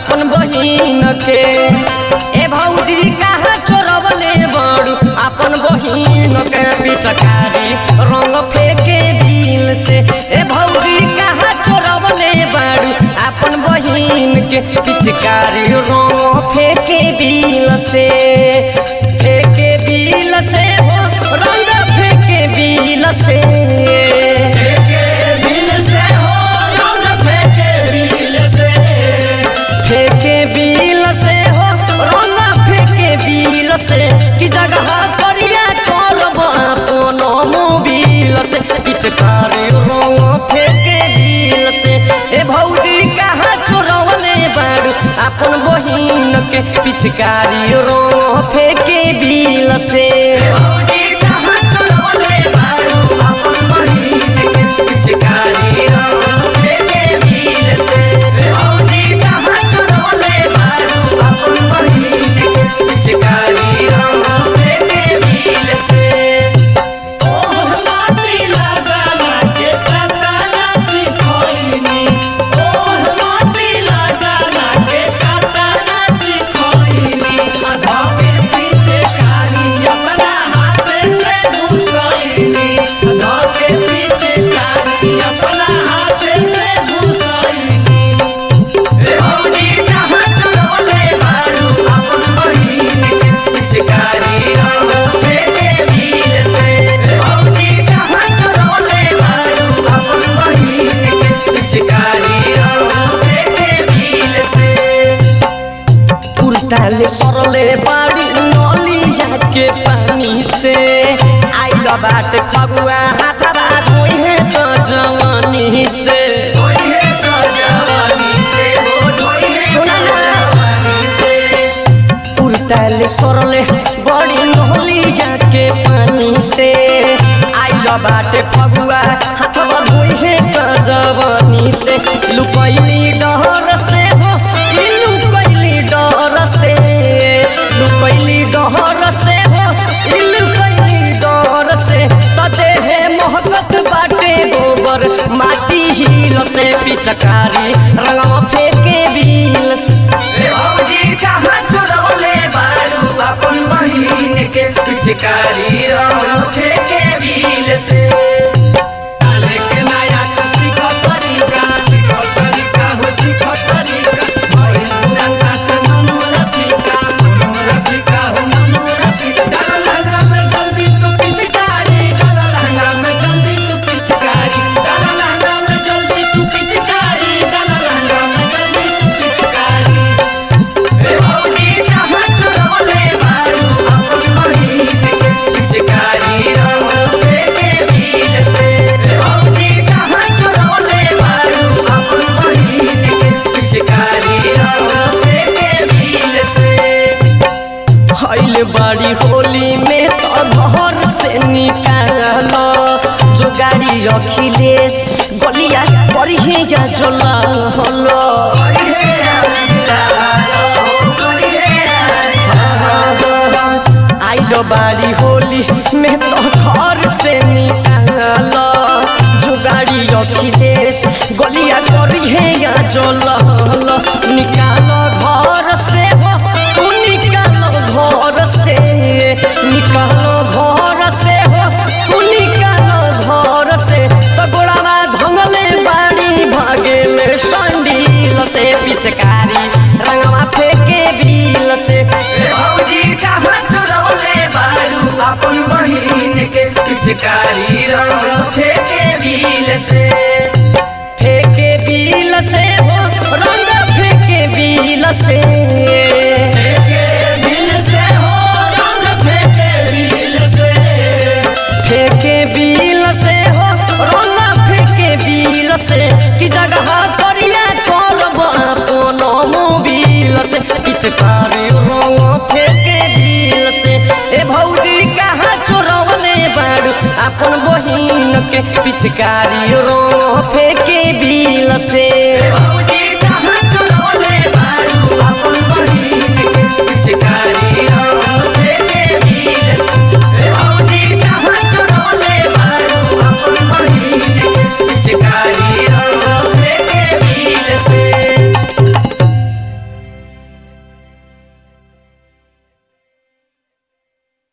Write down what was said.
अपन बहिन के ए भौजी कहाँ चोरवले बड़ू अपन बहिन के पिचकारी रंग फेंके दिल से ए भौजी कहाँ चोरवले बड़ू अपन बहिन के पिचकारी रंग फेंके दिल से फेंके दिल से हो रंग फेंके दिल से फेंके बिल से हो रंगा फेंके बिल से कि जगह करिया करब अपन मोबिल से पिचकारी रंग फेंके बिल से ए भौजी कहाँ चोरवले बाड़ू अपन बहिन के पिचकारी रंग फेंके बिल से कुर्ताले सरले बाड़ी नली जाके पानी से आइल बाट फगुआ हाथवा धोई है तो जवानी से सुना ना। कुर्ताले सरले बड़ी नली जाके पानी से आइल बाटे फगुआ हाथवा धोई है तो जवानी से लुकैली डहर से हो ई लुकैली डर से लुकैली डहर से हो ई लुकैली डर से त देहे महकत बाटे गोबर माटी हिल से पिचकारी रंगवा फेंके बिल से पिचकारी रंग फेंके बिल से डाले के नया तो सीखो तरीका सीखो तरीका हो सीखो तरीका भइल पुरनका से मनु रफिका मनु रफिका हो मनु रफिका डाला लहंगा में जल्दी तू पिचकारी डाला लहंगा में जल्दी तू पिचकारी डाला लहंगा में जल्दी तू पिचकारी डाला लहंगा में जल्दी तू पिचकारी रे भौजी जहाँ चोरवले बारू अपन बहिन के पिचकारी रंग फेंके बिल से रे भौजी जहाँ चोरवले बारू अपन बहिन के पिचकारी रंग फेंके बिल से हईल बाड़ी होली में तो घर से निकाल जो गाड़ी अखिलेश गलिया बढ़िए जा चला हलो आइलो बाड़ी होली में तो घर से निकाल जो गाड़ी अखिलेश गलिया बढ़िए जा चला निकाल घर से हो तू निकालो घर से निकालो घर से हो तू निकालो घर से तो गोड़ावा धंगले बाड़ी भागे में संडील से पिचकारी रंगवा फेंके बिल से रे भौजी कहाँ चोरवले बारू अपन बहिन के पिचकारी रंग फेंके बिल से फेंके बिल से हो रंग फेंके बिल से फेंके बिल से हो रंग फेंके बिल से फेंके बिल से हो रंग फेंके बिल से कि जगह करिया करब अपन मोबिल से पिचकारी रंग फेंके बिल से ए भौजी कहाँ चोरवले बाड़ू अपन बहिन के पिचकारी रंग फेंके बिल से भौजी कहाँ चोरवले बारू अपन बहिन